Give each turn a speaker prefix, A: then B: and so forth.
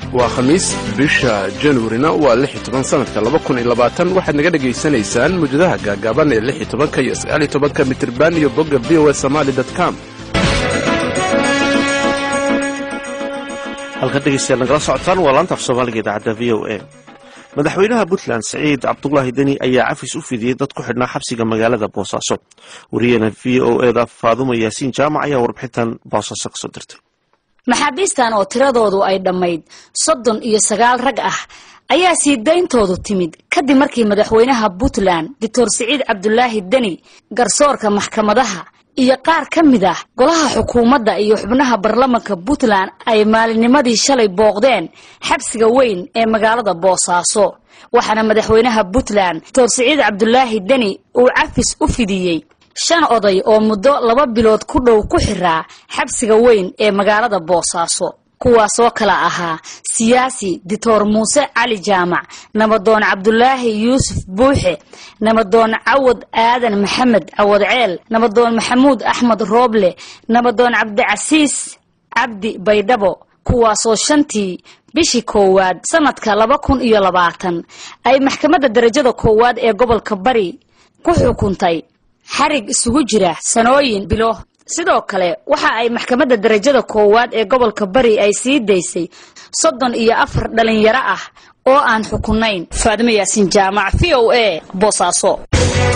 A: waa khamiis bisha januarina waa lix iyo toban sanadka laba kun iyo labaatan waxaad naga dhegaysanaysaan mujadaha gaagaaban ee lix iyo tobanka iyo sagaal iyo tobanka mitirban iyo bogga v o a somaali dot com
B: halkan dhegeystayaal nagala socotaan waa laanta af soomaaliga idaacadda v o a madaxweynaha puntland siciid cabdulaahi deni ayaa cafis u fidiyey dad ku xidhnaa xabsiga magaalada boosaaso wariyana v o eda faadumo yaasiin jaamac ayaa warbixintan boosaaso kasoo dirtay
C: maxaabiistan oo tiradoodu ay dhammayd soddon iyo sagaal rag ah ayaa sii dayntoodu timid kadib markii madaxweynaha puntland doctor siciid cabdulaahi deni garsoorka maxkamadaha iyo qaar ka mid ah golaha xukuumadda iyo xubnaha baarlamanka puntland ay maalinnimadii shalay booqdeen xabsiga weyn ee magaalada boosaaso waxaana madaxweynaha puntland doctor siciid cabdulaahi deni uu cafis u fidiyey shan oday oo muddo laba bilood ku dhow ku xiraa xabsiga weyn ee magaalada boosaaso kuwaasoo kala ahaa siyaasi doctor muuse cali jaamac nabadoon cabdulaahi yuusuf buuxe nabadoon cawad aadan maxamed cawad ceel nabadoon maxamuud axmed rooble nabadoon cabdicasiis cabdi baydhabo kuwaasoo shantii bishii koowaad sanadka laba kun iyo labaatan ay maxkamadda darajada koowaad ee gobolka bari ku xukuntay xarig isugu jira sanooyin bilo sidoo kale waxa ay maxkamadda darajada koowaad ee gobolka bari ay sii daysay soddon iyo afar dhalinyaro ah oo aan xukunayn faadimo yaasiin jaamac v o a boosaaso